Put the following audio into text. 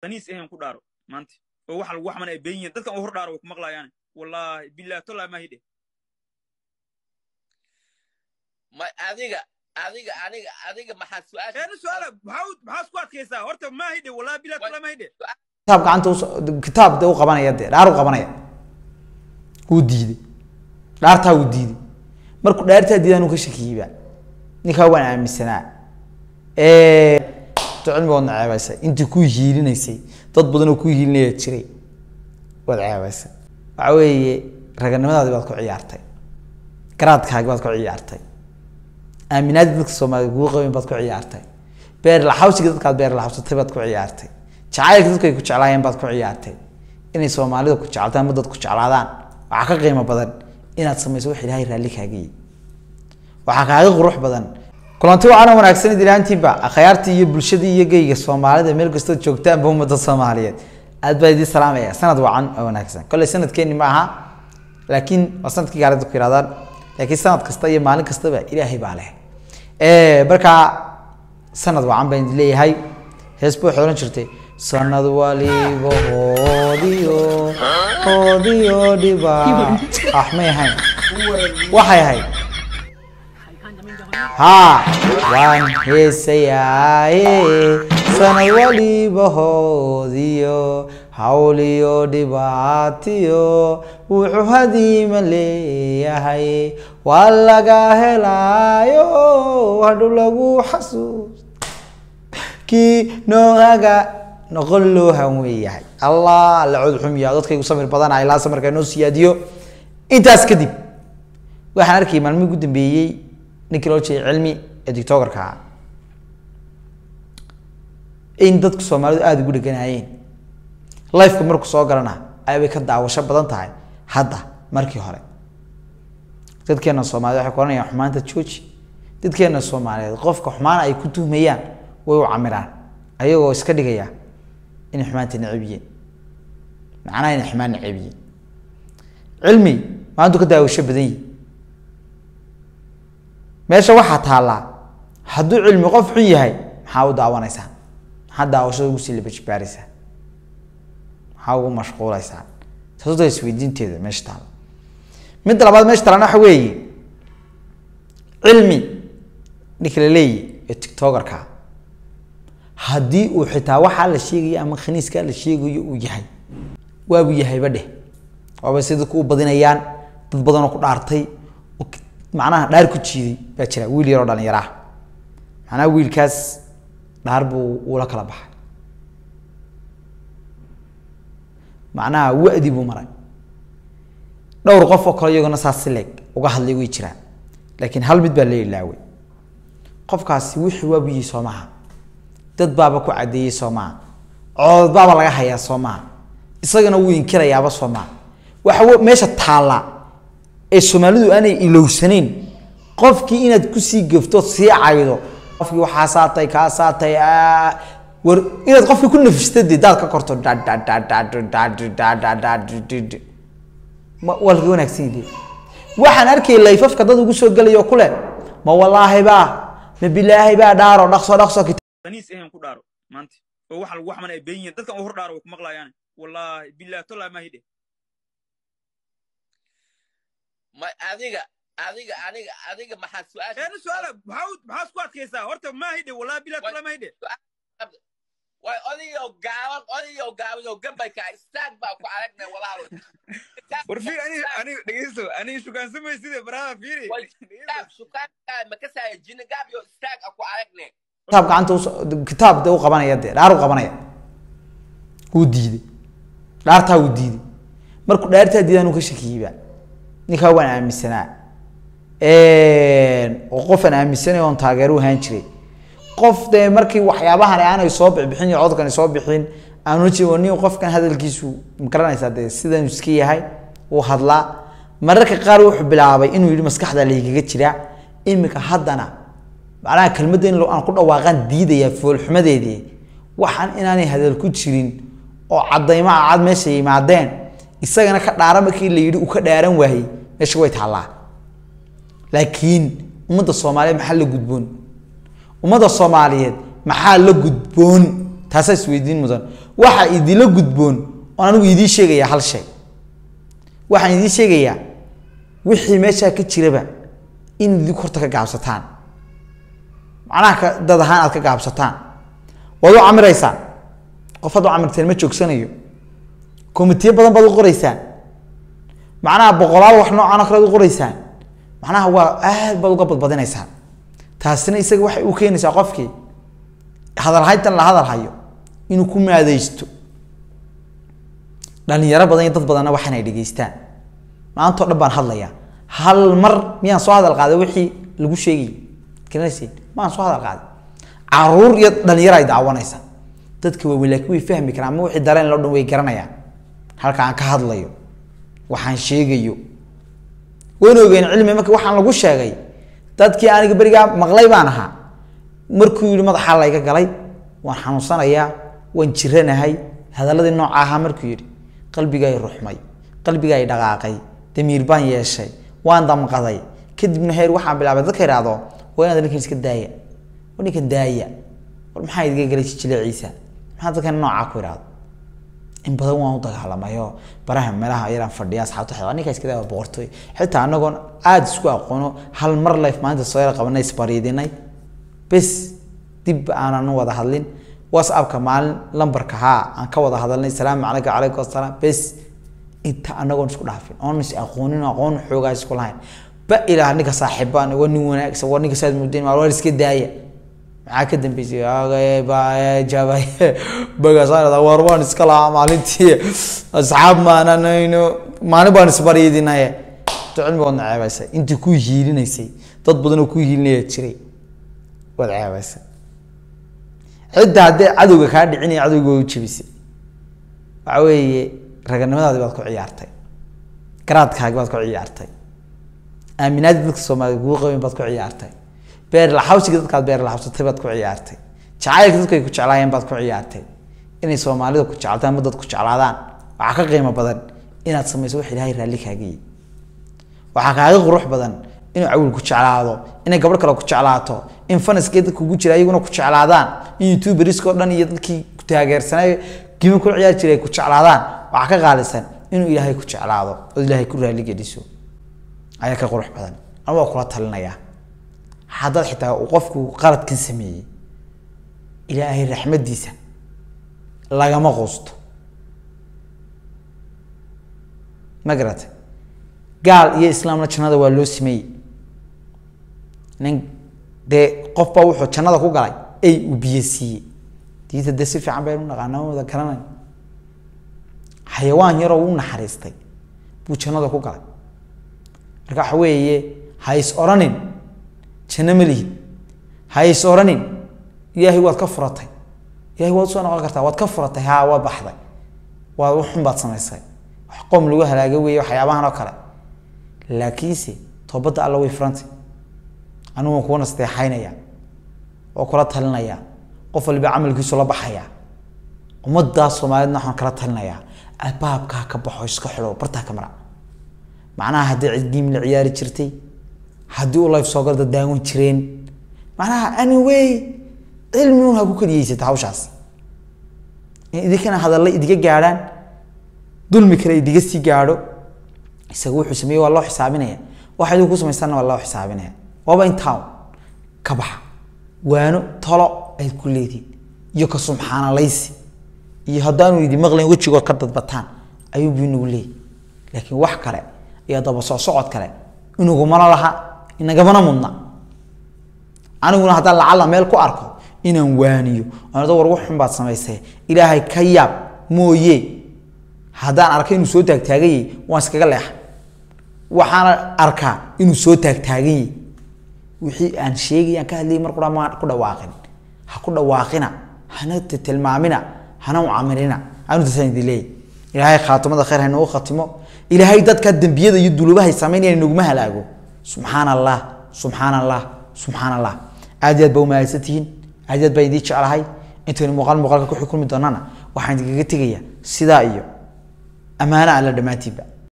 daniis ahayn ku dhaaro maanta oo waxa lagu xaman ay been yihiin dadkan u hor dhaaro way ku maqlaayaan wallaahi billahi tollaa ma hidhe ma adiga adiga aniga adiga maxaa su-aasha eena su'aala maxaa maxaa isku adkaysaa horta ma hidhe wallaahi billahi tollaa ma hidhe kitaab gacanta u kitaab de u qabanaya dee dhaar u qabanaya wuu diiday dhaartaa wuu diiday markuu dhaartaa diidaan uu ka shakiyeyba ninkaa waan aaminsanaa cilmigoodna ceebaysay intii ku hiilinaysay dad badan oo ku hiilinaya jiray waad ceebaysay waxa weeye raganimadaadii baad ku ciyaartay garaadkaagi baad ku ciyaartay aaminaadii dadka soomaaliyed kugu qabin baad ku ciyaartay beer laxawsiga dadkaad beer laxawsatay baad ku ciyaartay jacaylka dadku ay ku jeclaayeen baad ku ciyaartay inay soomaalida ku jeclataan ama dad ku jeclaadaan waxaa ka qiimo badan inaad samayso wax ilaahay raalli kaagayay waxaa kaaga qurux badan kulanti waxaana wanaagsan ilaantiinba akhyaartii iyo bulshadii iyo geyga soomaalida meel kastood joogtaanba ummadda soomaaliyeed aad baa idiin salaamaya sanad wacan oo wanaagsan kolley sanadkeeni ma aha laakiin waa sanadkii gaalada ku yirahdaan laakiin sanad kasta iyo maalin kastaba ilaahay baa leh markaa sanad wacan baan idin leeyahay hees buu waxay odhan jirtay sanad waliba hoodiyo hoodiyo dhiba ah may ahayn waxay ahayd haa waan heesayaaye sanad waliba hoodiyo hawliyo dhibaatiyo wuxuu hadiima leeyahay waa laga helaayo hadhu lagu xasuus kii noogaga noqon loo hanweeyahay allah la cod xumiya dadkaygu samir badana ilaa samarka inoo siyaadiyo intaas kadib waxaan arkayay maalmihii ugu dambeeyey ninkii loo jeeday cilmi ee dictogarka ah in dadku soomaalidu aada ugu dheganaayeen lifeka markuu soo galana aybay ka daawasho badan tahay hadda markii hore dadkeena soomaaliyed waxay kuoranayaan xumaanta jooji dadkeena soomaaliyeed qofka xumaan ay ku tuhmayaan way u camiraan ayagoo iska dhigaya inay xumaanta necab yihiin macnaha inay xumaan necab yihiin cilmi maantu ka daawasho badan yihi meesha waxaa taallaa hadduu cilmi qof xun yahay maxaa u daawanaysaa maxaa daawashada ugu sii labajibaaraysaa maxaa ugu mashquulaysaa taasuta isweydiinteeda meesha taalla midda labaad meesha taalana waxa weeye cilmi ninka la leeyahy ee tictogarka haddii uu xitaa waxaa la sheegayo ama khaniiskaa la sheegayo uu yahay waabuu yahayba dheh waaba si dadku u badinayaan dad badanoo ku dhaartay oo macnaha dhaar ku jiiday baa jira wiil yaroo dhalinyaro ah macnaha wiilkaas dhaar buu uula kala baxay macnaha wadi buu maray dhowr qof oo kale iyagona saas si leeg uga hadlay way jiraan laakiin hal mid baa la ilaaway qofkaasi wixii waabu yihi soo maha dad baaba ku caddeeyey soo maha cood baaba laga hayaa soo maha isagana wuu inkirayaaba soo maha waxa meesha taalla ee soomaalidu aanay ilowsaneyn qofkii inaad kusii gafto sii caydo qofkii waxaa saatay kaa saatay war inaad qofkii ku nafista dee daad ka korto waa laga wanaagsan yahay waxaan arkay layfafka dad ugu soo gelayo kule ma wallaahi baa ma bilaahi baa dhaaro dhaqso dhaqso daniis ahayn ku dhaaro maanta oo waxa lagu xaman ay been yihiin dadkan u hor dhaaro way ku maqlaayaan wallaahi billahi tollaa ma hidhe ma adiga adiga aniga adiga maxaa su-aasha eena su'aala maxaa maxaa isku adkaysaa horta ma hidhe wallaahi billahi tollaa ma hidhe way odayo gaaban odayo gaaban oo gambayka istaag baa ku aragnay walaalo war fiir ani ani dhegeysto ani shukaansamay sida baraha fiiri way istaag sukaanka makasaya jina gaab yo istaag a ku aragnay kitaab gacanta u kitaab de u qabanaya dee dhaar u qabanaya wuu diiday dhaartaa wuu diiday markuu dhaartaa diidaan uu ka shakiyeyba ninkaa waan aaminsanaa oo qofaan aaminsanay oon taageero u ahaan jiray qof dee markii waxyaabahan aanay soo bixbixin iyo codkani soo bixin aanu jiro nin qofkan hadalkiisu magaranaysaa dee sidan iska yahay uu hadlaa mararka qaar wuxuu bilaabay inuu yidhi maskaxda laygaga jiraa imika haddana macnaha kelmadda in aan ku dhawaaqaan diidayaa foolxumadeedii waxaan inaanay hadal ku jirin oo caddaymaha cad meesha yimaadeen isagana ka dhaara markii la yidhi uu ka dhaaran waayey meesha way taallaa laakiin ummadda soomaaliyeed maxaa la gudboon ummadda soomaaliyeed maxaa la gudboon taasaa isweydiin mudan waxa idinla gudboon oon anigu idiin sheegayaa hal shay waxaan idiin sheegayaa wixii meeshaa ka jiraba in idinku horta ka gaabsataan macnaha ka dad ahaan aad ka gaabsataan waad u camiraysaan qof had u camirteen ma joogsanayo komitiyo badan baad u qoreysaan macnaha boqolaal wax noocan oo kale ad u qoreysaan macnaha waa aad baad uga badbadinaysaan taasina isaga waxay u keenaysaa qofkii hadalhayntan la hadal hayo inuu ku maadaysto dhalinyaro badan iyo dad badanna waxaan ay dhegeystaan maantao dhan baan hadlayaa hal mar miyaan soo hadal qaaday wixii lagu sheegayay garanaysiin maan soo hadal qaaday caruur iyo dhalinyaro ay daawanaysa dadka waaweyn laakiin way fahmi karaan ama wixii dareen loo dhan way garanayaan halka aan ka hadlayo waxaan sheegayo wayna ogeen cilmi marka waxaan lagu sheegay dadkii aniga berigaa maqlay baan ahaa markuu yihi madaxaa layga galay waan xanuunsanayaa waan jiranahay hadaladii nooca ahaa markuu yidhi qalbigaay ruxmay qalbigaay dhaqaaqay damiir baan yeeshay waan damqaday kadibna heer waxaan bilaabay dadka idhaahdo waa inaad ninkan iska daaya war ninkan daaya war maxaa idiga galay jijileeciisa maxaa dadkan noocaa ku idhaahdo in badan waan u dagaalamayo baraha meelaha yaraan fadhiya asxaabta xeewa ninka iska daa boqortooy xitaa anagoon aada isku aqoono hal mar life maalinta soo yar qabanay isbariidinay bes dib aanan u wada hadlin whatsappka maalin lambarka haa aan ka wada hadalnay salaamu calayka calaykum asalaam bes inta anagoon isku dhaafin oon is aqoonin aqoon xoogaa isku lahayn ba ilaah ninka saaxiibaan waa nin wanaagsan waa ninka saad mudayn waa iska daaya maxaa ka dambeysay jabay bagaasaan war waan iska lahaa maalintii asxaab maananayno maalin baan isbariidinaye to cilmigoodna ceebaysay intii ku hiilinaysay dad badan oo ku hiilinaya jiray waad ceebaysay cidda haddee cadowga kaa dhicinaya cadowga waa u jebisay waxa weeye raganimadaadi baad ku ciyaartay garaadkaagi baad ku ciyaartay aaminaadii dadka soomaaliyed kugu qabin baad ku ciyaartay beer laxawsiga dadkaad beer laxawsatay baad ku ciyaartay jacaylka dadku ay ku jeclaayeen baad ku ciyaartay inay soomaalida ku jeclataan ama dad ku jeclaadaan waxaa ka qiimo badan inaad samayso wax ilaahay raalli kaaga yihi waxaa kaaga qurux badan inuu cawil ku jeclaado inay gabadh kale ku jeclaato in fanaskee dadka ugu jira iyaguna ku jeclaadaan in youtuberskao dhan iyo dadkii ku taageersanay gimi ku ciyaari jiray ay ku jeclaadaan waxaa ka qaalisan inuu ilaahay ku jeclaado oo ilaahay ku raalli geliso ayaa ka qurux badan ama waa kula talinayaa haddaad xitaa uu qofku qaladkan sameeyey ilaahay raxmadiisa lagama quusto ma garata gaal iyo islaamna jannada waa loo sameeyey nin dee qof baa wuxuu jannada ku galay ay uu biyo siiyey diinta dee si fiican baynu naqaana wada garanay xayawaan yaroo u naxariistay buu jannada ku galay marka waxa weeye ha is oranin janno ma lihid ha is oranin ilaahay waad ka furatay ilahay waad usoo noqon kartaa waad ka furatay haa waad baxday waad waxun baad samaysay wax qoom lagu halaaga weeye waxyaabahan oo kale laakiinse toobadda alla way furantay anigu waan kuwa nasteexaynaya oo kula talinaya qof waliba camalkiisu la baxaya ummaddaa soomaaliyedna waxaan kala talinayaa albaabkaa ka baxo iska xidho bartaa ka mara macnaha haddii cidgiim la ciyaari jirtay haddii u life soo garda daawan jireen macnaha anyway cilmiun ha ku keliyeysata hawshaas in idinkana hadalla idiga gaadhaan dulmi kale idiga sii gaadho isaga wuxuu sameeyey waa loo xisaabinaya waxa idinku samaysanna waa loo xisaabinaya waaba in town ka baxa waano tolo ay ku leedihin iyo ka subxaanalaysi iyo haddaanu idi maqlayn wejigood ka dadbataan ayuubu inagu leeyay laakiin wax kale iyo daba soo socod kale inagumana laha inagamana mudna aniguna haddaan lacalla meel ku arko inaan waaniyo anado war wax xun baad samaysay ilaahay ka yaab mooye haddaan arka inuu soo taagtaaganyay waan iskaga leexa waxaana arkaa inuu soo taagtaaganyay wixii aan sheegay aan ka hadlayay mar qura maan ku dhawaaqin ha ku dhawaaqina hana tilmaamina hana ucamirina anu tasaan idin leeyahy ilaahay khaatimada khayr haynagu khatimo ilaahay dadka dembiyada iyo dulubahay samaynaya naguma halaago subxaan allah subxaan allah subxaan allah aad iyo aad baa umahadsantihiin aad iyo aad baan idiin jeclahay intaynu muuqaal muuqaalka ku xukulmi doonana waxaan idinkaga tegayaa sidaa iyo ammaano alla dhammaantiinba